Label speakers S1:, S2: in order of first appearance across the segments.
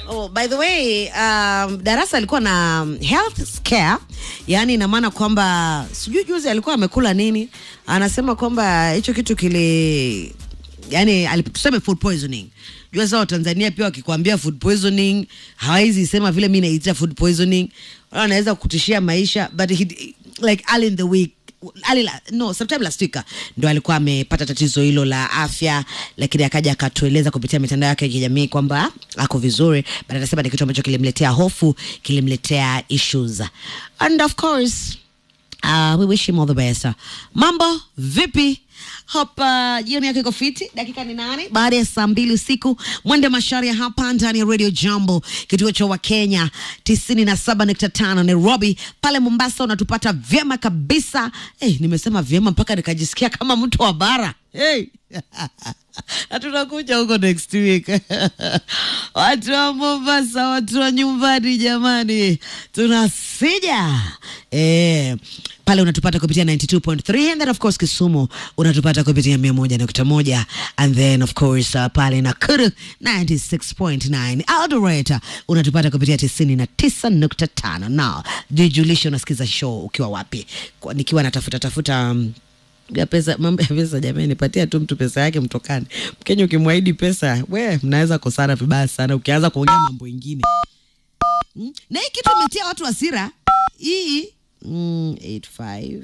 S1: Oh, by the way, um, Darasa alikuwa na health scare, yaani ina maana kwamba sijui juzi alikuwa amekula nini, anasema kwamba hicho kitu kili yani alip- tuseme food poisoning. Jua sasa Watanzania pia wakikwambia food poisoning hawezi sema vile mi naita food poisoning, wala wanaweza kutishia maisha but he, like early in the week early la, no sometime last week ndo alikuwa amepata tatizo hilo la afya, lakini akaja akatueleza kupitia mitandao yake ya kijamii kwamba ako vizuri, but anasema ni kitu ambacho kilimletea hofu, kilimletea issues and of course Uh, we wish him all the best. Mambo vipi? Hapa jioni yako iko fiti. Dakika ni nane baada ya saa mbili usiku, mwende masharia hapa ndani ya Radio Jambo, kituo cha Wakenya tisini na saba nukta tano Nairobi. Pale Mombasa unatupata vyema kabisa. Hey, nimesema vyema mpaka nikajisikia kama mtu wa bara. Hey. na tunakuja huko next week. watu wa Mombasa, watu wa nyumbani, jamani, tunasija eh, pale unatupata kupitia 92.3 and then of course Kisumu unatupata kupitia 101.1 and then of course uh, pale Nakuru 96.9 Eldoret unatupata kupitia 99.5 now jijulishe unasikiza show ukiwa wapi Kwa, nikiwa natafuta tafuta um, ya pesa mambo ya pesa jamani patia tu mtu pesa yake mtokani mkenya ukimwahidi pesa we mnaweza kosana vibaya sana ukianza kuongea mambo ingine mm? na hii kitu imetia watu hasira hii mm, 85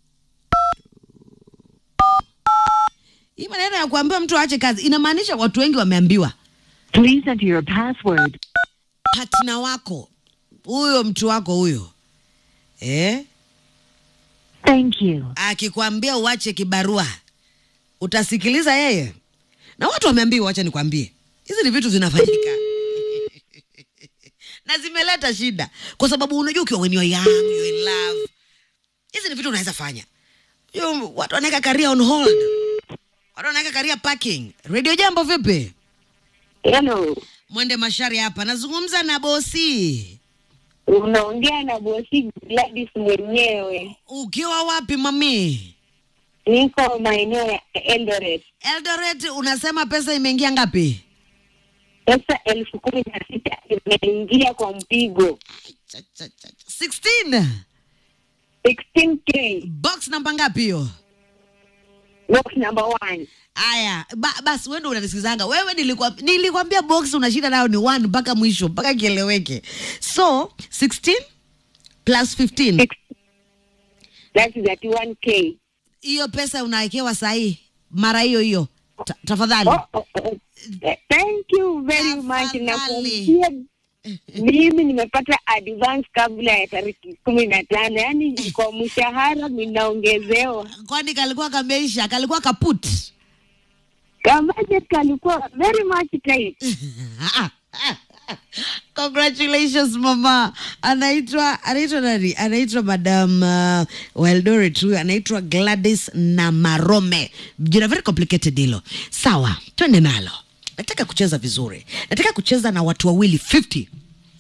S1: hii maneno ya kuambiwa mtu aache kazi inamaanisha watu wengi wameambiwa
S2: Please enter your password.
S1: partner wako huyo mtu wako huyo eh?
S2: Thank you.
S1: akikwambia uache kibarua utasikiliza yeye na watu wameambiwa wacha nikwambie hizi ni vitu zinafanyika na zimeleta shida kwa sababu unajua ukiwa when you're young, you're in love hizi ni vitu unaweza fanya Yo, watu wanaweka career on hold watu wanaweka career parking radio jambo vipi
S3: Hello,
S1: mwende mashari hapa nazungumza na bosi
S3: unaongea na bosi Gladys mwenyewe.
S1: ukiwa wapi mami
S3: Niko maeneo ya Eldoret.
S1: eldoret unasema pesa imeingia ngapi
S3: Pesa elfu kumi na sita imeingia kwa mpigo
S1: Cha, cha, cha, cha. 16
S3: 16k
S1: box namba ngapi hiyo
S3: box number one.
S1: aya ba, basi wewe ndo unanisikizanga wewe nilikuwa nilikwambia box unashinda nayo ni one mpaka mwisho mpaka kieleweke so 16 plus 15
S3: Six- That is at 1k.
S1: hiyo pesa unawekewa sahii mara hiyo hiyo Ta, tafadhali
S3: Oh, oh, oh. Eh, Thank you very much.
S1: Tafadhali.
S3: Nakuambia mimi nimepata advance kabla ya tariki kumi na tano, yaani kwa mshahara ninaongezewa.
S1: kwani kalikuwa kameisha kalikuwa kaput
S3: Kama budget kalikuwa very much tight.
S1: congratulations mama anaitwa anaitwa nani anaitwa madam uh, weldoret huyu anaitwa gladys na marome jina very complicated hilo sawa twende nalo nataka kucheza vizuri nataka kucheza na watu wawili 50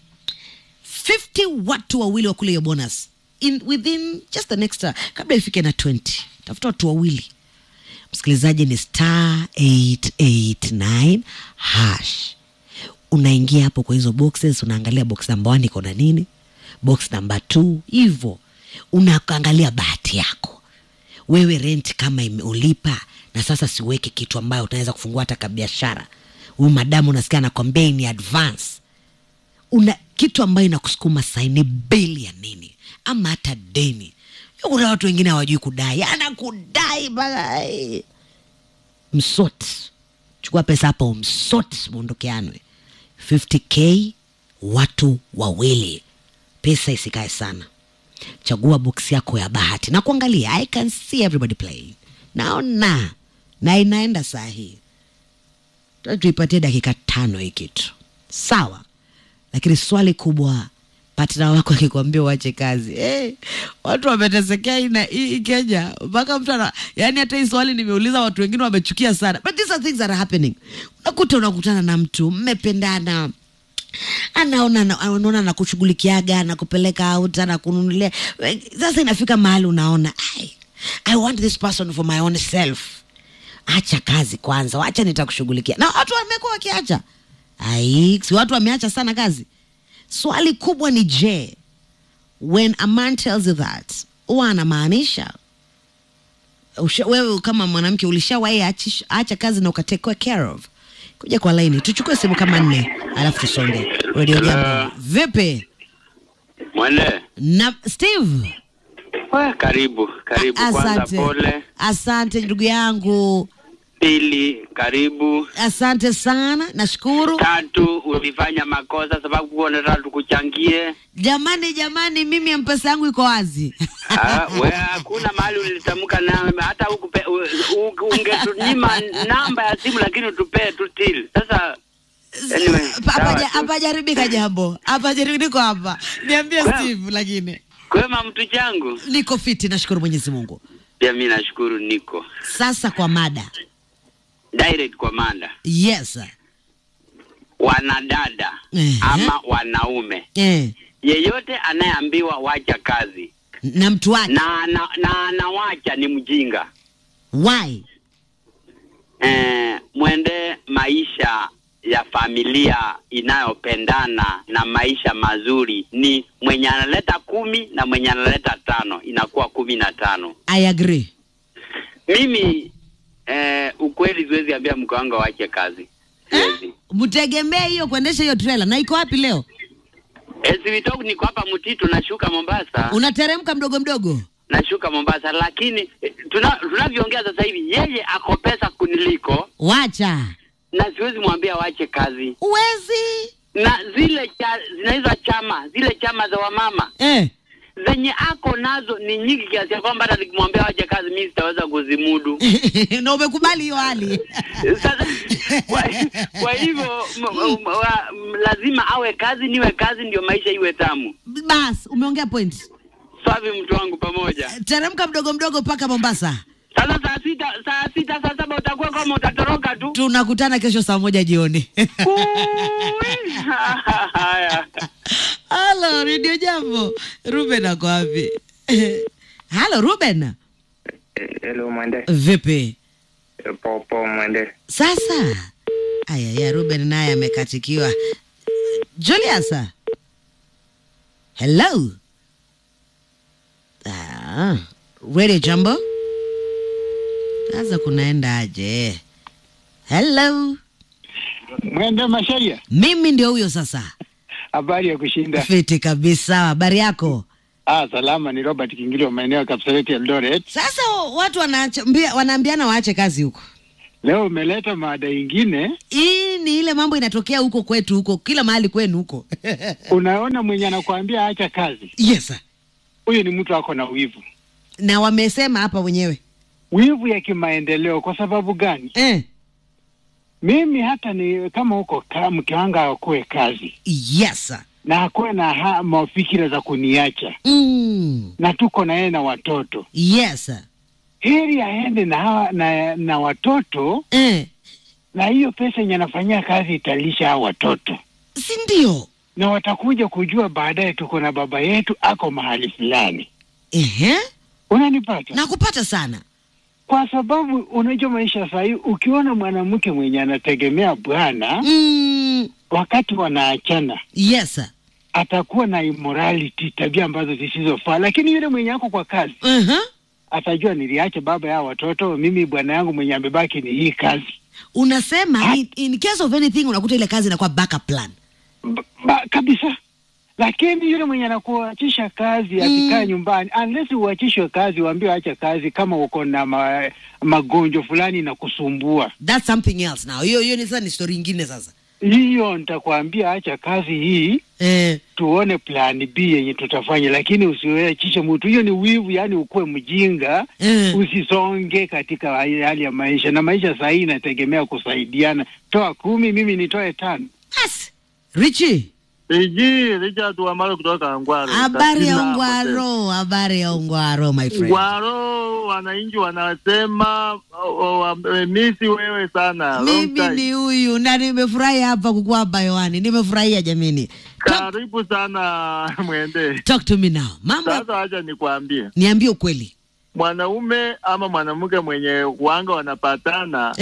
S1: 50 watu wawili wakule hiyo bonus in within just the next uh, kabla ifike na 20 tafuta watu wawili msikilizaji ni star 889 hash unaingia hapo kwa hizo boxes unaangalia box namba 1 iko na nini box namba 2 hivyo unaangalia bahati yako wewe rent kama ime- ulipa na sasa siweke kitu ambayo utaweza kufungua hata kabiashara huyu madamu unasikia anakwambia ni advance una kitu ambayo inakusukuma saini bili ya nini ama hata deni Yo, kuna watu wengine hawajui kudai anakudai mpaka ai. msot chukua pesa hapo msot mwondokeanwe 50k watu wawili pesa isikae sana chagua box yako ya bahati na kuangalia i can see everybody play naona na inaenda saa hii Tuta tuipatie dakika tano hii kitu sawa lakini swali kubwa patna wako akikwambia uache kazi hey, watu wametesekea hii na- hii hii kenya mpaka mtu ana yani hata hii swali nimeuliza watu wengine wamechukia sana but these are things that are happening unakuta unakutana na mtu mmependana anaona na- anaona nakushughulikiaga nakupeleka out anakununulia sasa inafika mahali unaona I, i want this person for my own self acha kazi kwanza wacha nitakushughulikia na watu wamekuwa wakiacha ai si watu wameacha sana kazi swali kubwa ni je when a man tells you that huwa anamaanisha Usha- wewe kama mwanamke ulishawahi achish- acha kazi na ukatekwa care of kuja kwa laini tuchukue simu kama nne alafu tusonge radio jambo vipi
S4: Mwende.
S1: na steve
S4: We, karibu karibu. Kwanza
S1: asante
S4: pole.
S1: asante ndugu yangu
S4: Pili, karibu.
S1: asante sana nashukuru
S4: Tatu, ulifanya makosa sababu kuwa unataka tukuchangie.
S1: jamani jamani mimi mpesa yangu iko wazi
S4: Ah, we hakuna mahali ulitamka na hata ukupe, u- u- ungetunyima namba ya simu lakini utupee tu till. Sasa anyway,
S1: Pa-
S4: sawa
S1: hapaja-
S4: tu.
S1: hapajaribika jambo hapajaribika niko hapa niambie
S4: Well.
S1: steve lakini
S4: kwema mtu changu.
S1: niko fiti nashukuru mwenyezi mungu
S4: Pia mimi nashukuru niko
S1: sasa kwa mada
S4: direct kwa manda.
S1: yes
S4: Wanadada
S1: Ehe.
S4: ama wanaume
S1: eh.
S4: yeyote anayeambiwa wacha kazi
S1: na mtu wake
S4: na na, na anawacha ni mjinga.
S1: why
S4: eh, mwende maisha ya familia inayopendana na maisha mazuri ni mwenye analeta kumi na mwenye analeta tano inakuwa kumi na tano.
S1: i agree
S4: Mimi eh, ukweli siwezi ambia mke wangu awache kazi, siwezi.
S1: mtegemee hiyo kuendesha hiyo trela na iko wapi leo
S4: Eh, Sivitoku niko hapa Mtitu, nashuka Mombasa,
S1: unateremka mdogo mdogo
S4: nashuka Mombasa, lakini eh, tuna, tunavyoongea sasa hivi yeye ako pesa kuniliko
S1: wacha
S4: na siwezi mwambia awache kazi.
S1: uwezi
S4: na zile cha, zinaitwa chama zile chama za wamama
S1: eh.
S4: zenye ako nazo ni nyingi kiasi ya kwamba hata nikimwambia wache kazi mimi sitaweza kuzimudu.
S1: na umekubali hiyo hali
S4: Sasa kwa, kwa hivyo m- m- wa- m- lazima awe kazi, niwe kazi, ndio maisha iwe tamu.
S1: bas umeongea point
S4: Swavi mtu wangu pamoja.
S1: teremka mdogo mdogo mpaka mombasa
S4: Sasa saa sita saa sita saa saba utakuwa kama utatoroka tu.
S1: tunakutana kesho saa moja jioni
S4: Ui, Haya.
S1: halo redio jambo ruben ako wapi halo ruben
S5: Hello mwende.
S1: vipi
S5: Popo mwende.
S1: sasa ayaya ruben naye amekatikiwa julius hello ah, radio jambo sasa kunaenda aje hello
S5: Mwende Masharia.
S1: mimi ndio huyo sasa
S5: Habari ya kushinda.
S1: fiti kabisa habari yako
S5: Ah, salama ni Robert Kingilio maeneo ya Kapseret Eldoret.
S1: sasa watu wanaambia, wanaambiana waache kazi huko
S5: Leo umeleta mada ingine.
S1: hii ni ile mambo inatokea huko kwetu huko kila mahali kwenu huko
S5: Unaona mwenye anakuambia acha kazi.
S1: yes sir.
S5: Huyu ni mtu ako na wivu.
S1: na wamesema hapa wenyewe
S5: Wivu ya kimaendeleo kwa sababu gani?
S1: eh.
S5: Mimi hata ni kama huko ka, mke wangu akuwe kazi
S1: yes sir.
S5: na akuwe na ha, mafikira za kuniacha
S1: mm.
S5: na tuko na yeye na watoto,
S1: yes sir.
S5: heri aende na, hawa- na na watoto,
S1: eh.
S5: na hiyo pesa yenye anafanyia kazi italisha hao watoto
S1: si ndio
S5: na watakuja kujua baadaye tuko na baba yetu ako mahali fulani.
S1: Ehe.
S5: Unanipata?
S1: nakupata sana
S5: Kwa sababu unajua maisha sahii, ukiona mwanamke mwenye anategemea bwana
S1: mm.
S5: wakati wanaachana,
S1: yes sir.
S5: atakuwa na immorality, tabia ambazo zisizofaa. Lakini yule mwenye ako kwa kazi
S1: uh-huh.
S5: atajua niliacha baba ya watoto, mimi bwana yangu mwenye amebaki ni hii kazi.
S1: unasema in, in case of anything unakuta ile kazi inakuwa backup plan
S5: Ba, ba, kabisa. Lakini yule mwenye anakuachisha kazi akikaa nyumbani, unless uachishwe kazi, uambiwe acha kazi kama uko na ma, magonjwa fulani na kusumbua,
S1: that's something else now hiyo hiyo ni sasa ni story ingine sasa
S5: hiyo nitakwambia acha kazi hii,
S1: eh.
S5: tuone plan B yenye tutafanya, lakini usiachishe mtu. Hiyo ni wivu, yani ukuwe mjinga
S1: Eh.
S5: usisonge katika hali ya maisha, na maisha sahii inategemea kusaidiana. Toa kumi, mimi nitoe tano.
S1: Bas. Richi,
S6: Iji Richard Wamalo kutoka Ngwaro.
S1: habari ya
S6: Katina
S1: Ungwaro, habari ya Ungwaro my
S6: Hotel.
S1: friend.
S6: Ngwaro, wananchi wanasema oh, oh, wamemisi wewe sana. Long
S1: Mimi
S6: time.
S1: ni huyu na nimefurahi hapa kukuwa hapa hewani, nimefurahia jamini. Talk,
S6: Karibu sana mwende.
S1: talk to me now. Mambo,
S6: Sasa acha nikwambie,
S1: niambie ukweli
S6: mwanaume ama mwanamke mwenye wanga wanapatana
S1: eh.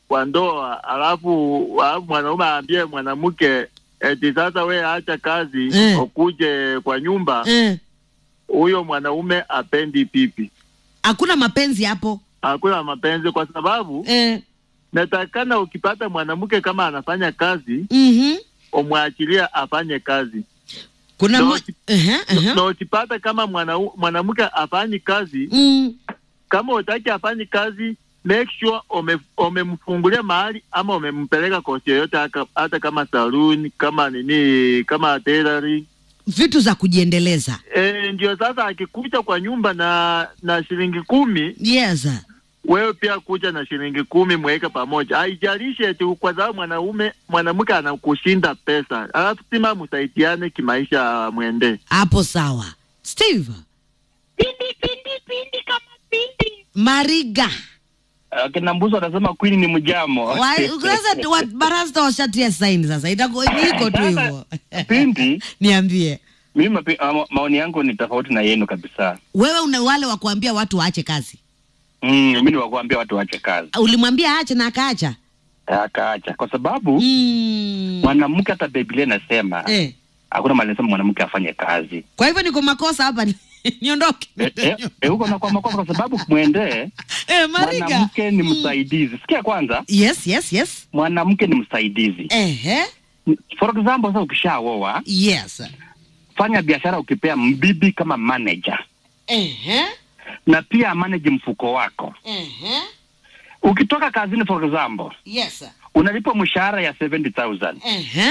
S6: kwa ndoa, alafu alafu mwanaume aambie mwanamke eti sasa we acha kazi
S1: Eh.
S6: ukuje kwa nyumba,
S1: eh.
S6: huyo mwanaume apendi pipi.
S1: hakuna mapenzi hapo
S6: Hakuna mapenzi, kwa sababu
S1: eh.
S6: natakana ukipata mwanamke kama anafanya kazi,
S1: mm-hmm.
S6: umwachilie afanye kazi
S1: kuna
S6: No,
S1: mo- Ehe, ehe.
S6: na ukipata kama mwanau- mwanamke afanyi kazi,
S1: Mm.
S6: kama utaki afanyi kazi make sure ume- umemfungulia mahali ama umempeleka kosi yoyote, haka- hata kama saloon, kama nini, kama tailoring.
S1: vitu za kujiendeleza
S6: E, ndio sasa akikuja kwa nyumba na na shilingi kumi,
S1: yes
S6: wewe pia kuja na shilingi kumi, mweke pamoja. Haijalishi eti kwa sababu mwanaume mwanamke anakushinda pesa, alafu sima msaidiane kimaisha, mwende
S1: hapo sawa steve
S3: Pindi, pindi, pindi kama pindi.
S1: mariga
S7: akina mbuzi wanasema queen ni mjamo
S1: Wa- sasa wa- barasta washatia saini sasa itakuwa iko tu hivyo
S7: pindi
S1: niambie
S7: mimi mapi- ama- maoni yangu ni tofauti na yenu kabisa
S1: wewe una wale wa kuambia watu waache kazi
S7: mm, mi ni wakuambia watu waache kazi
S1: ulimwambia aache na akaacha
S7: akaacha kwa sababu
S1: mm.
S7: mwanamke hata biblia inasema
S1: eh.
S7: hakuna mahali inasema mwanamke afanye kazi
S1: kwa hivyo niko makosa hapa niondoke
S7: Eh, eh, eh, huko nakuwa makosa kwa sababu mwendee
S1: eh, mariga
S7: mwanamke ni msaidizi sikia kwanza
S1: yes yes yes
S7: mwanamke ni msaidizi
S1: Ehe.
S7: for example sasa ukishaoa
S1: yes
S7: fanya biashara ukipea mbibi kama manager
S1: Ehe.
S7: na pia manage mfuko wako
S1: Ehe.
S7: ukitoka kazini for example
S1: yes
S7: unalipwa mshahara ya 70000
S1: Ehe.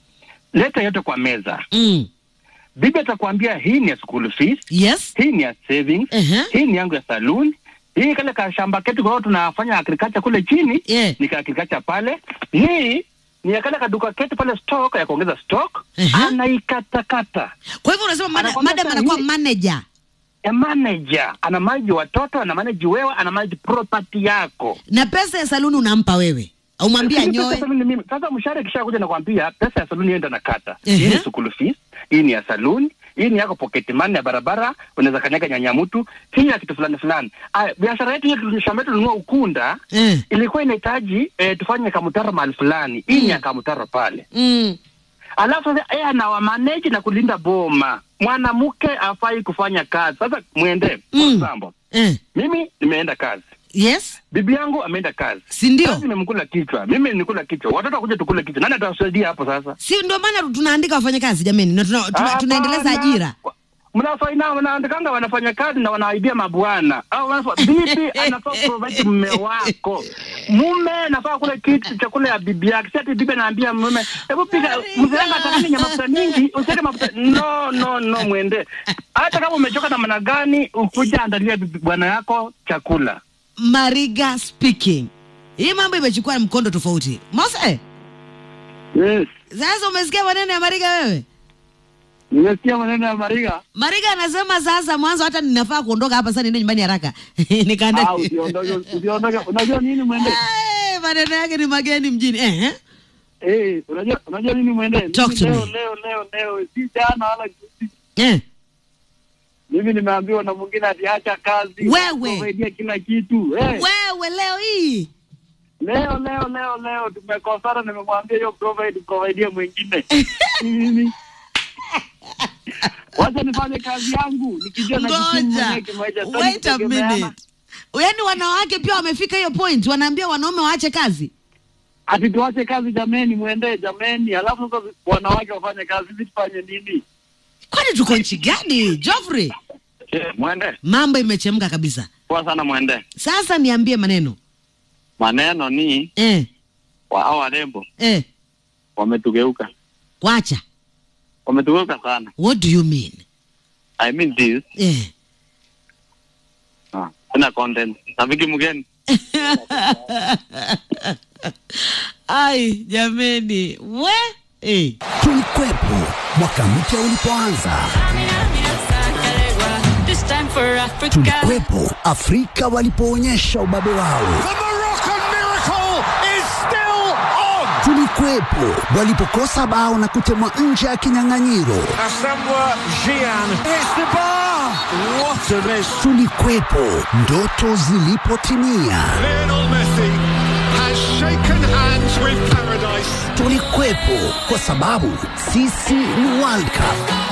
S7: leta yote kwa meza
S1: Mm.
S7: bibi atakwambia hii ni ya school fees
S1: yes
S7: hii ni ya savings
S1: Ehe.
S7: hii ni yangu ya saloon hii kale ka shamba ketu kwa hiyo tunafanya agriculture kule chini
S1: Yeah.
S7: ni ka agriculture pale hii ni ya kale kaduka ketu pale stock ya kuongeza stock
S1: Ehe.
S7: anaikatakata
S1: kwa hivyo unasema mada-
S7: Anakwambia
S1: madam
S7: sasa
S1: anakuwa
S7: hii-
S1: manager
S7: a manager ana manage watoto ana manage wewe ana manage property yako
S1: na pesa ya saluni unampa wewe umwambia
S7: Lakini
S1: nyoe
S7: pesa mimi- mimi- Sasa mshahara kisha kuja nakwambia pesa ya saluni enda nakata.
S1: Ehe.
S7: Hii ni school fees, hii ni ya saluni, hii ni yako pocket money ya barabara, unaweza kanyaga nyanya mtu, hii ya kitu fulani fulani. Aya, biashara yetu yetu shamba yetu tununua ukunda
S1: eh.
S7: ilikuwa inahitaji eh, tufanye kamutaro mahali fulani. Hii ni ya kamutaro pale.
S1: mm.
S7: Alafu sasa yeye anawa manage na kulinda boma. Mwanamke afai kufanya kazi. Sasa mwende for
S1: Mm.
S7: example.
S1: eh.
S7: Mimi nimeenda kazi.
S1: yes
S7: Bibi yangu ameenda kazi.
S1: si ndio
S7: Kazi imemkula kichwa. Mimi nikula kichwa. Watoto wakuja tukule kichwa. Nani atasaidia hapo sasa?
S1: si ndio maana tunaandika wafanyakazi jameni na tuna, tuna, tunaendeleza
S7: Hapana.
S1: ajira
S7: Mnafanya wanaandikanga wanafanya kazi na wanaaibia mabwana. Au wanafa- bibi anafaa provide mume wako. Mume anafaa kula kitu chakula ya bibi yake. Si ati bibi anaambia mume, hebu piga mzee wangu atakani mafuta mingi, usiweke mafuta. No, no, no mwende. Hata kama umechoka namna gani, ukuja andalia bibi bwana yako chakula.
S1: mariga speaking hii mambo imechukua mkondo tofauti mose
S6: yes.
S1: sasa umesikia maneno ya mariga wewe
S6: Nimesikia maneno ya Mariga.
S1: mariga anasema sasa mwanzo hata ninafaa kuondoka hapa sasa niende nyumbani haraka nikaenda
S6: Ah, usiondoke, usiondoke. Unajua nini mwende?
S1: Eh, maneno yake ni mageni mjini eh.
S6: Eh, unajua unajua nini mwende?
S1: Talk
S6: Mimi
S1: to
S6: leo
S1: me.
S6: leo leo leo si jana wala juzi.
S1: Eh.
S6: Mimi nimeambiwa na mwingine atiacha kazi.
S1: Wewe.
S6: Kusaidia kila kitu. Eh.
S1: wewe leo hii
S6: Leo leo leo leo tumekosana, nimemwambia hiyo provide provide mwingine. Mimi wacha nifanye kazi yangu nikijua na
S1: ngoja
S6: mwenyewe kimaisha sitaki
S1: wait a
S6: kutegemeana.
S1: minute yaani wanawake pia wamefika hiyo point wanaambia wanaume waache kazi
S6: Ati tuache kazi jameni, mwendee jameni, alafu sasa wanawake wafanye kazi, sisi tufanye nini?
S1: kwani tuko nchi gani Joffrey
S7: Eh, mwende.
S1: mambo imechemka kabisa
S7: Poa sana mwende.
S1: sasa niambie maneno
S7: Maneno ni
S1: eh,
S7: wa hao warembo
S1: eh,
S7: wametugeuka.
S1: wacha
S7: Wametugeuka sana.
S1: what do you mean
S7: I mean this.
S1: eh.
S7: Ah, sina content. Rafiki mgeni.
S1: ai jameni we eh.
S8: Tulikwepo mwaka mpya ulipoanza,
S9: This time for Africa.
S8: tulikwepo Afrika walipoonyesha ubabe wao, tulikwepo walipokosa bao na kutemwa nje ya kinyang'anyiro, tulikwepo ndoto zilipotimia, Tulikuwepo kwa sababu sisi ni World Cup.